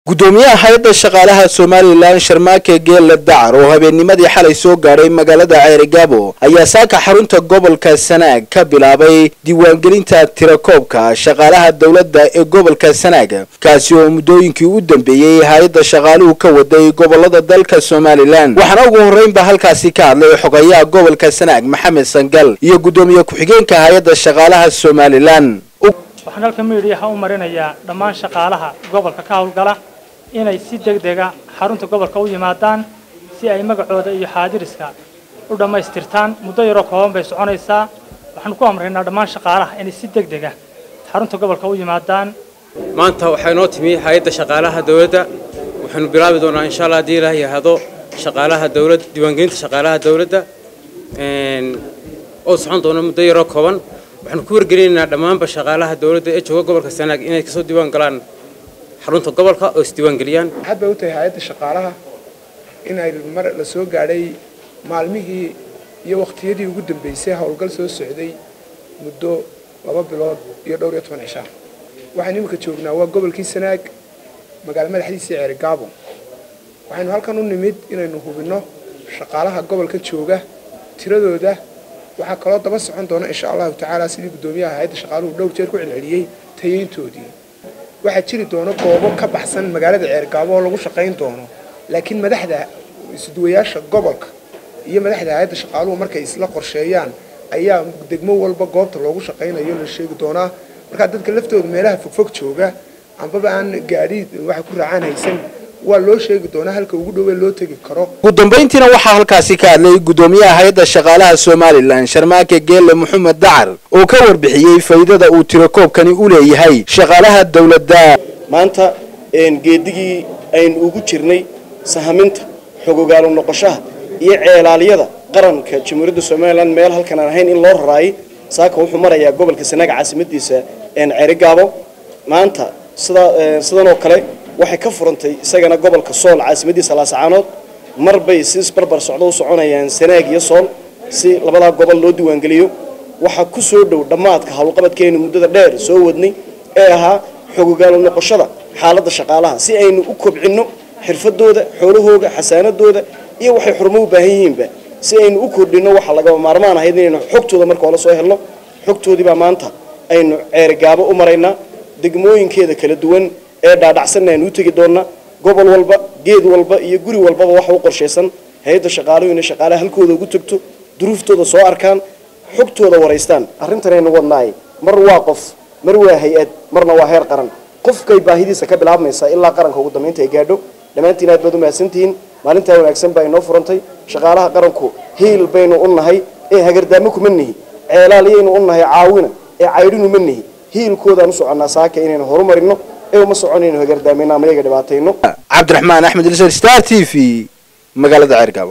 gudoomiyaha hay-adda shaqaalaha somalilan sharmaake geelle dacar oo habeennimadii xalay soo gaadhay magaalada ceerigaabo ayaa saaka xarunta gobolka sanaag ka bilaabay diiwaangelinta tirakoobka shaqaalaha dowladda ee gobolka sanaag kaasi oo muddooyinkii u dambeeyey hay-adda shaqaaluhu ka waday gobolada dalka somalilan waxaana ugu horreynba halkaasi ka hadlay xogayaha gobolka sanaag maxamed sangal iyo guddoomiye ku-xigeenka hay-adda shaqaalaha somalilan waxaan halka miidhiyaha u marinayaa dhammaan shaqaalaha gobolka ka howlgala inay si degdega xarunta gobolka u yimaadaan si ay magacooda iyo xaadiriska u dhammaystirtaan muddo yaroo kooban bay soconaysaa waxaanu ku amraynaa dhammaan shaqaalaha inay si degdega xarunta gobolka u yimaadaan maanta waxaa inoo timi hay-adda shaqaalaha dowladda waxaanu bilaabi doonaa insha allah haddii ilaah yahado shaqaalaha dowladda diiwaangelinta shaqaalaha dowladda oo socon doona muddo yaroo kooban waxaanu ku wargelinaynaa dhammaanba shaqaalaha dowladda ee jooga gobolka sanaag inay kasoo diiwaan galaan xarunta gobolka oo isdiiwaangeliyaan waxaad bay u tahay hay-adda shaqaalaha in ay mar la soo gaadhay maalmihii iyo waqtiyadii ugu dambeysay howlgal soo socday muddo laba bilood iyo dhowr iyo toban cishaa waxaynu iminka joognaa waa gobolkii sanaag magaalo madaxdiisii ceerigaabo waxaynu halkan u nimid inaynu hubinno shaqaalaha gobolka jooga tiradooda waxaa kaloo daba socon doona insha allahu tacaala sidii guddoomiyaha hay-adda shaqaaluhu dhowr jeer ku celceliyey tayeyntoodii waxaa jiri doona goobo ka baxsan magaalada ceergaabo oo lagu shaqayn doono laakiin madaxda isduwayaasha gobolka iyo madaxda hay-adda shaqaaluhu markay isla qorsheeyaan ayaa degmo walba goobta loogu shaqaynayo la sheegi doonaa markaa dadka laftooda meelaha fogfog jooga ambaba aan gaadhi waxay ku raacaan haysan waa loo sheegi doonaa halka ugu dhowee loo tegi karo ugu dambayntiina waxaa halkaasi ka hadlay guddoomiyaha hay-adda shaqaalaha somalilan sharmaake geelle maxamed dacar oo ka warbixiyey faa'iidada uu tirakoobkani u leeyahay shaqaalaha dowladda maanta geedigii aynu ugu jirnay sahaminta xogogaalu noqoshaha iyo ceelaalyada qaranka jamhuuriyadda somalilan meel halkan aan ahayn in loo raraayay saaka wuxuu marayaa gobolka sanaaga caasimadiisa ceerigaabo maanta sidanoo kale waxay ka furantay isagana gobolka sool caasimadiisa laasacaanood mar bay si isbarbar socdo u soconayaan sanaag iyo sool si labadaa gobol loo diiwaangeliyo waxaa ku soo dhow dhammaadka howlqabadkeenu muddada dheer soo wadnay ee ahaa xogogaalo noqoshada xaaladda shaqaalaha si aynu u kobcinno xirfadooda xoolahooga xasaanadooda iyo waxay xurmo u baahan yihiinba si aynu u kordhinno waxaa lagaba maarmaan ahayd inaynu xogtooda marka hore soo helno xogtoodiibaa maanta aynu ceerigaabo u maraynaa degmooyinkeeda kala duwan ee dhaadhacsanna aynu u tegi doonnaa gobol walba geed walba iyo guri walbaba waxa u qorshaysan hay-adda shaqaaluhu inay shaqaalaha halkooda ugu tagto duruuftooda soo arkaan xogtooda waraystaan arrintan aynu wadnaay mar waa qof mar waa hay-ad marna waa heer qaran qofkay baahidiisa ka bilaabmaysaa ilaa qaranka ugu dambaynta ay gaadho dhammaantiin aad baad u mahadsantihiin maalintaa wanaagsan baa inoo furantay shaqaalaha qaranku hiil baynu u nahay ee hagardaamo kuma nihi ceelaaliyaynu u nahay caawina ee caydhinu ma nihi hiilkoodaan u soconnaa saaka inaynu horumarino ee uma soconayno hagardaameyno ama iyaga dhibaatayno cabdiraxmaan axmed ilsar star t v magaalada ceergaabo